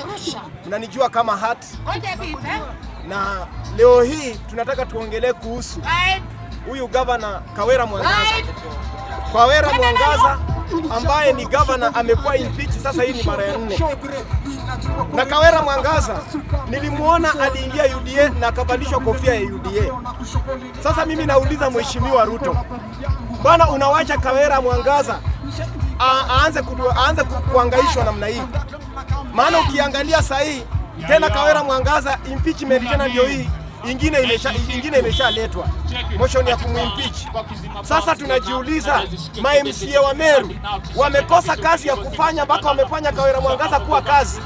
mnanijua kama hat, na leo hii tunataka tuongelee kuhusu huyu gavana Kawera Mwangaza. Kawera Mwangaza ambaye ni gavana amekuwa impeach sasa, hii ni mara ya nne. Na Kawera Mwangaza nilimuona aliingia UDA na akavalishwa kofia ya UDA. Sasa mimi nauliza Mheshimiwa Ruto, bwana, unawacha Kawera Mwangaza a- aanze kudu- aanze ku- kuangaishwa namna hii? Maana ukiangalia saa hii tena Kawera Mwangaza impeachment tena ndio hii ingine imesha ingine imeshaletwa motion ya kumwimpeach. Sasa tunajiuliza ma MCA wa Meru wamekosa kazi ya kufanya mpaka wamefanya Kawera Mwangaza kuwa kazi.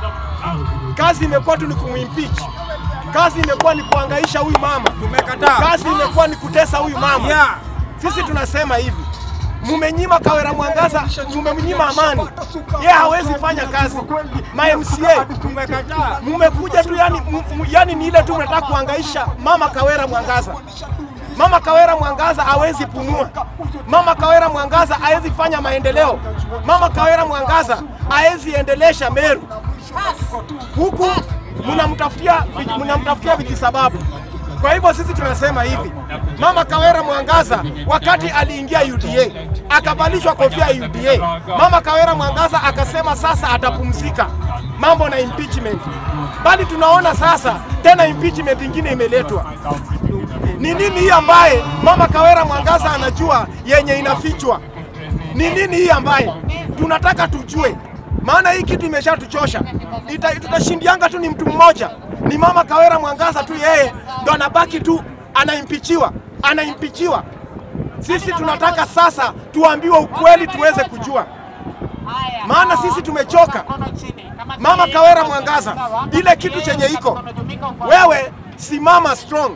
Kazi imekuwa tu ni kumwimpeach. Kazi imekuwa ni kuangaisha huyu mama. Tumekataa. Kazi imekuwa ni kutesa huyu mama. Yeah. Sisi tunasema hivi, mumenyima Kawera Mwangaza, mumemnyima amani, yeye hawezi fanya kazi. Ma MCA Tumekataa. mumekuja tu yani, mu- mu- yani ni ile tu mnataka kuangaisha mama Kawera Mwangaza. Mama Kawera Mwangaza hawezi pumua. Mama Kawera Mwangaza hawezi fanya maendeleo. Mama Kawera Mwangaza hawezi endelesha Meru. Huku mnamtafutia mnamtafutia vijisababu. Kwa hivyo sisi tunasema hivi, Mama Kawera Mwangaza wakati aliingia UDA akavalishwa kofia ya UDA, Mama Kawera Mwangaza akasema sasa atapumzika mambo na impeachment, bali tunaona sasa tena impeachment ingine imeletwa. Ni nini hii ambaye Mama Kawera Mwangaza anajua yenye inafichwa? Ni nini hii ambaye tunataka tujue? Maana hii kitu imeshatuchosha. Ita- Tutashindianga tu ni mtu mmoja, ni Mama Kawera Mwangaza tu, yeye ndo anabaki tu anaimpichiwa, anaimpichiwa. Sisi tunataka sasa tuambiwe ukweli tuweze kujua, maana sisi tumechoka. Mama Kawera Mwangaza, ile kitu chenye iko wewe, simama strong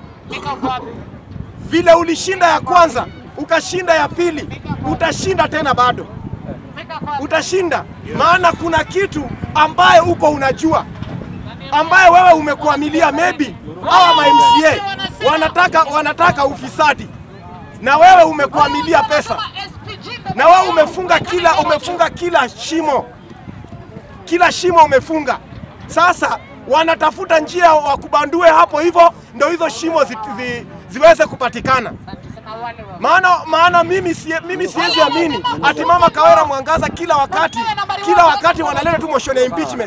vile ulishinda ya kwanza ukashinda ya pili, utashinda tena bado utashinda, maana kuna kitu ambaye uko unajua, ambaye wewe umekuamilia. Maybe hawa ma MCA wanataka wanataka ufisadi, na wewe umekuamilia pesa, na wewe umefunga kila umefunga kila shimo, kila shimo umefunga. Sasa wanatafuta njia wakubandue hapo hivyo, ndio hizo shimo zi, zi, ziweze kupatikana. Maana maana mimi sie, mimi siwezi amini ati Mama Kawera Mwangaza kila wakati kila wakati wanaleta tu motion ya impeachment.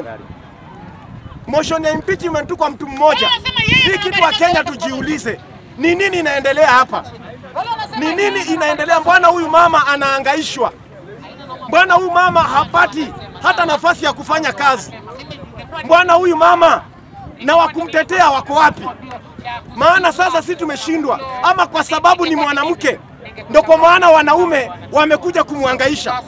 Motion ya impeachment tu kwa mtu mmoja. Hii kitu wa Kenya tujiulize, ni nini inaendelea hapa? Ni nini inaendelea? Mbona huyu mama anaangaishwa? Mbona huyu mama hapati hata nafasi ya kufanya kazi? Mbona huyu mama na wakumtetea wako wapi? Maana sasa si tumeshindwa, ama kwa sababu ni mwanamke, ndo kwa maana wanaume wamekuja kumwangaisha.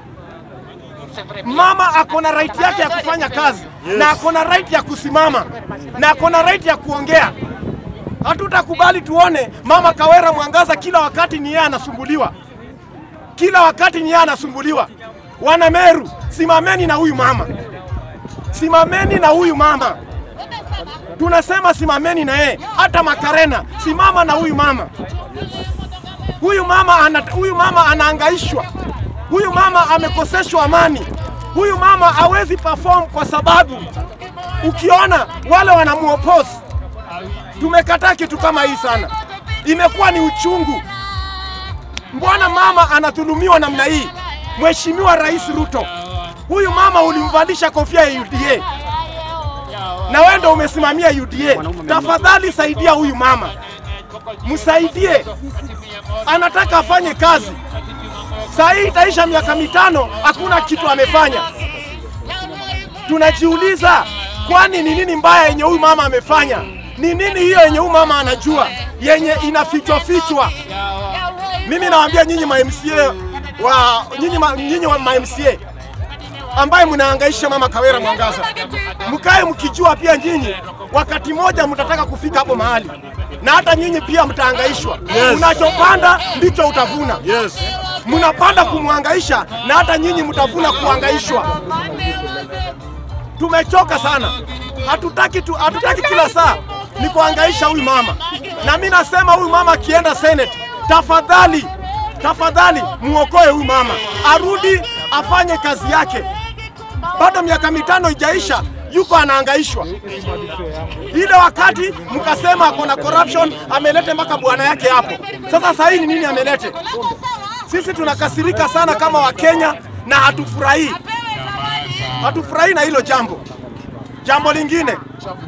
Mama ako na right yake ya kufanya kazi na ako na right ya kusimama na ako na right ya kuongea. Hatutakubali tuone mama Kawera Mwangaza kila wakati ni yeye anasumbuliwa, kila wakati ni yeye anasumbuliwa. Wana Meru, simameni na huyu mama, simameni na huyu mama tunasema simameni na yeye. Hata Makarena, simama na huyu mama. Huyu mama ana, huyu mama anaangaishwa, huyu mama amekoseshwa amani, huyu mama hawezi perform kwa sababu ukiona wale wanamuoppose. Tumekataa kitu kama hii sana, imekuwa ni uchungu. Mbona mama anadhulumiwa namna hii? Mheshimiwa Rais Ruto, huyu mama ulimvalisha kofia ya UDA na wewe ndo umesimamia UDA. Tafadhali saidia huyu mama, msaidie, anataka afanye kazi. Saa hii itaisha miaka mitano, hakuna kitu amefanya. Tunajiuliza, kwani ni nini mbaya yenye huyu mama amefanya? Ni nini hiyo yenye huyu mama anajua yenye inafichwa fichwa? Mimi nawaambia nyinyi ma MCA wa nyinyi ma, nyinyi wa ma MCA ambaye mnahangaisha mama Kawera Mwangaza, mkae mkijua pia nyinyi wakati moja mtataka kufika hapo mahali, na hata nyinyi pia mtahangaishwa. Yes. Unachopanda ndicho utavuna. Yes. Mnapanda kumhangaisha na hata nyinyi mtavuna kuhangaishwa. Tumechoka sana, hatutaki tu, hatutaki kila saa ni kuhangaisha huyu mama, na mi nasema huyu mama akienda Senate, tafadhali tafadhali muokoe huyu mama, arudi afanye kazi yake. Bado miaka mitano ijaisha, yuko anaangaishwa. Ile wakati mkasema ako na corruption, amelete mpaka bwana yake hapo. Sasa sasa hii ni nini amelete? Sisi tunakasirika sana kama Wakenya na hatufurahii, hatufurahii na hilo jambo. Jambo lingine,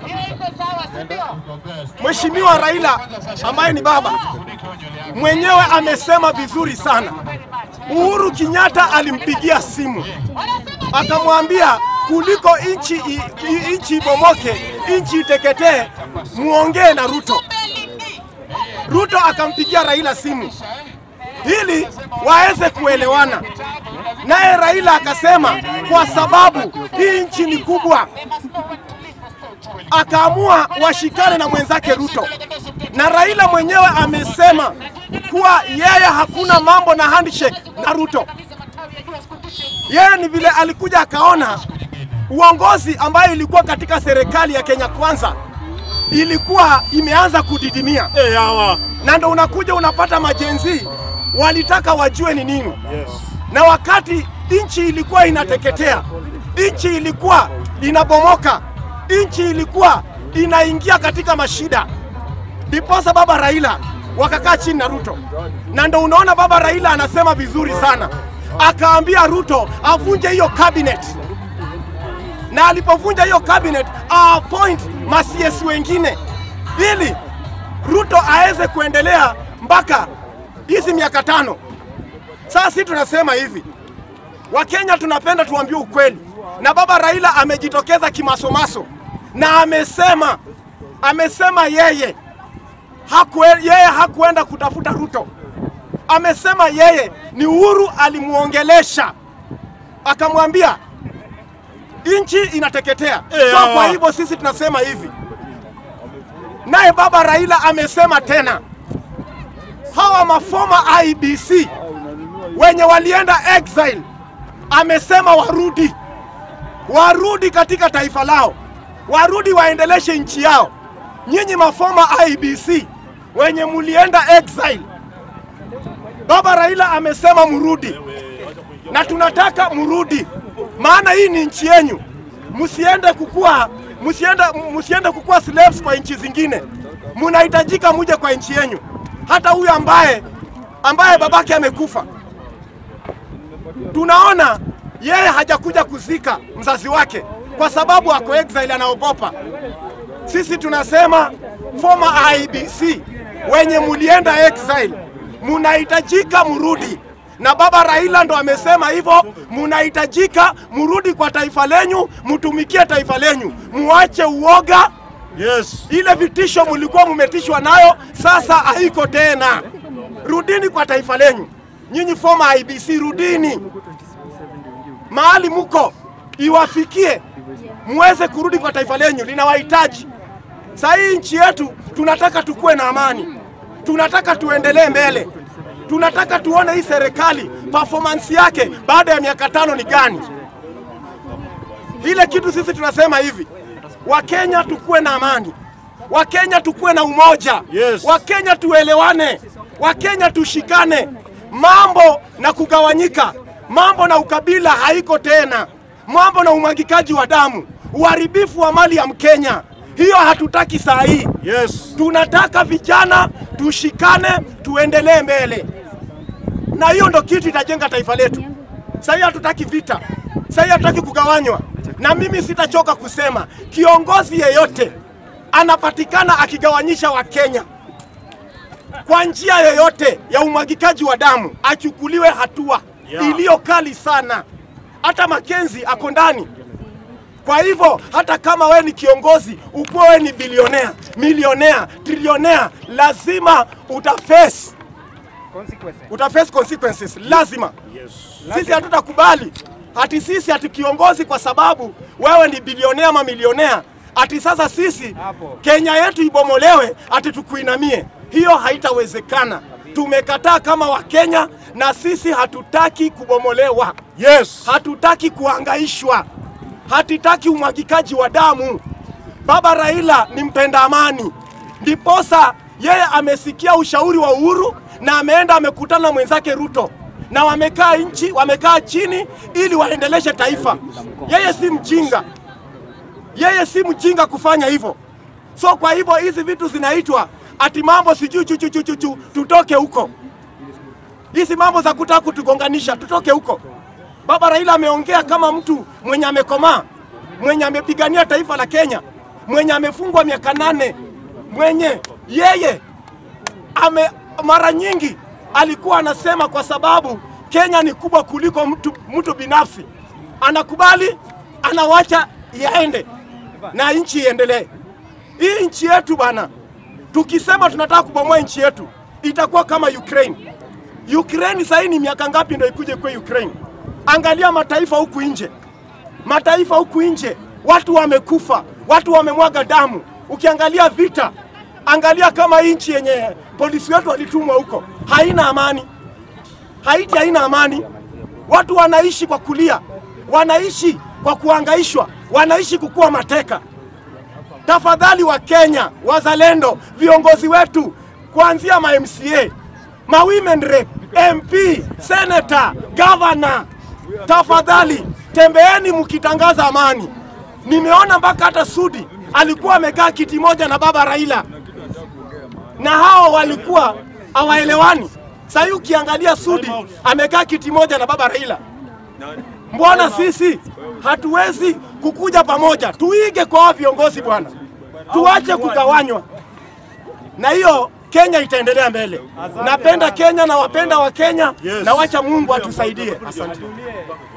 Mheshimiwa Raila ambaye ni baba mwenyewe amesema vizuri sana. Uhuru Kenyatta alimpigia simu akamwambia kuliko inchi i- i- inchi ibomoke, inchi iteketee, muongee na Ruto. Ruto akampigia Raila simu ili waweze kuelewana, naye Raila akasema kwa sababu hii nchi ni kubwa, akaamua washikane na mwenzake Ruto, na Raila mwenyewe amesema kuwa yeye hakuna mambo na handshake na Ruto. Yeye ni vile alikuja akaona uongozi ambayo ilikuwa katika serikali ya Kenya Kwanza ilikuwa imeanza kudidimia, Eh, hawa. na ndo unakuja unapata majenzi walitaka wajue ni nini Yes. na wakati nchi ilikuwa inateketea, nchi ilikuwa inabomoka, nchi ilikuwa inaingia katika mashida, ndiposa baba Raila wakakaa chini na Ruto, na ndo unaona baba Raila anasema vizuri sana, akaambia Ruto avunje hiyo cabinet, na alipovunja hiyo cabinet appoint masiesi wengine ili Ruto aweze kuendelea mpaka hizi miaka tano. Sasa sisi tunasema hivi, Wakenya tunapenda tuambie ukweli, na baba Raila amejitokeza kimasomaso na amesema amesema yeye hakue, yeye hakuenda kutafuta Ruto. Amesema yeye ni Uhuru alimuongelesha akamwambia nchi inateketea. Eh, So hawa. kwa hivyo sisi tunasema hivi, naye baba Raila amesema tena hawa mafoma IBC wenye walienda exile, amesema warudi, warudi katika taifa lao, warudi waendeleshe nchi yao. Nyinyi mafoma IBC wenye mulienda exile, baba Raila amesema mrudi, na tunataka mrudi, maana hii ni nchi yenyu. Msiende kukua, msiende, msiende kukua slaves kwa nchi zingine, munahitajika muje kwa nchi yenyu. Hata huyu ambaye ambaye babake amekufa, tunaona yeye hajakuja kuzika mzazi wake kwa sababu ako exile, anaogopa. Sisi tunasema former IBC wenye mulienda exile, munahitajika mrudi, na baba Raila ndo amesema hivyo, munahitajika mrudi kwa taifa lenyu, mtumikie taifa lenyu, muache uoga. Yes. Ile vitisho mlikuwa mumetishwa nayo sasa haiko tena. Rudini kwa taifa lenyu, nyinyi former IBC, rudini mahali muko, iwafikie muweze kurudi kwa taifa lenyu, linawahitaji. Saa hii nchi yetu tunataka tukuwe na amani, tunataka tuendelee mbele, tunataka tuone hii serikali performance yake baada ya miaka tano ni gani. Ile kitu sisi tunasema hivi, Wakenya tukuwe na amani, Wakenya tukuwe na umoja, Yes. Wakenya tuelewane, Wakenya tushikane. Mambo na kugawanyika, mambo na ukabila haiko tena, mambo na umwagikaji wa damu, uharibifu wa mali ya Mkenya, hiyo hatutaki saa hii. Yes. Tunataka vijana tushikane, tuendelee mbele, na hiyo ndo kitu itajenga taifa letu. Sahii hatutaki vita, sahii hatutaki kugawanywa, na mimi sitachoka kusema kiongozi yeyote anapatikana akigawanyisha Wakenya kwa njia yoyote ya umwagikaji wa damu achukuliwe hatua Yeah. iliyo kali sana. Hata Makenzi ako ndani. Kwa hivyo hata kama we ni kiongozi, ukuwe we ni bilionea, milionea, trilionea, lazima utaface utaface consequences, lazima. Yes. Sisi hatutakubali ati sisi ati kiongozi kwa sababu wewe ni bilionea ama milionea, ati sasa sisi Kenya yetu ibomolewe ati tukuinamie. Hiyo haitawezekana. Tumekataa kama Wakenya na sisi hatutaki kubomolewa, Yes. hatutaki kuangaishwa, hatutaki umwagikaji wa damu. Baba Raila ni mpenda amani, ndiposa yeye amesikia ushauri wa Uhuru na ameenda amekutana na mwenzake Ruto na wamekaa nchi, wamekaa chini ili waendeleshe taifa. Yeye si mjinga, Yeye si mjinga kufanya hivyo. So kwa hivyo hizi vitu zinaitwa ati mambo sijui chuchuchuchuchu, tutoke huko. Hizi mambo za kutaka kutugonganisha, tutoke huko. Baba Raila ameongea kama mtu mwenye amekomaa, mwenye amepigania taifa la Kenya, mwenye amefungwa miaka nane, mwenye yeye ame mara nyingi alikuwa anasema kwa sababu Kenya ni kubwa kuliko mtu, mtu binafsi, anakubali anawacha yaende na nchi iendelee. Hii nchi yetu bana, tukisema tunataka kubomoa nchi yetu itakuwa kama Ukraine. Ukraine sasa hii ni miaka ngapi ndio ikuje kwa Ukraine? Angalia mataifa huku nje, mataifa huku nje, watu wamekufa, watu wamemwaga damu. Ukiangalia vita, angalia kama hii nchi yenye polisi wetu walitumwa huko haina amani. Haiti haina amani, watu wanaishi kwa kulia, wanaishi kwa kuangaishwa, wanaishi kukuwa mateka. Tafadhali wa Kenya, wazalendo, viongozi wetu kuanzia ma MCA, ma women rep, MP, senator, governor, tafadhali tembeeni mkitangaza amani. Nimeona mpaka hata Sudi alikuwa amekaa kiti moja na baba Raila, na hao walikuwa hawaelewani. Sasa hii ukiangalia Sudi amekaa kiti moja na baba Raila, mbona sisi hatuwezi kukuja pamoja? Tuige kwa hao viongozi bwana, tuache kugawanywa, na hiyo Kenya itaendelea mbele. Napenda Kenya na wapenda wa Kenya, na wacha Mungu atusaidie. Asante.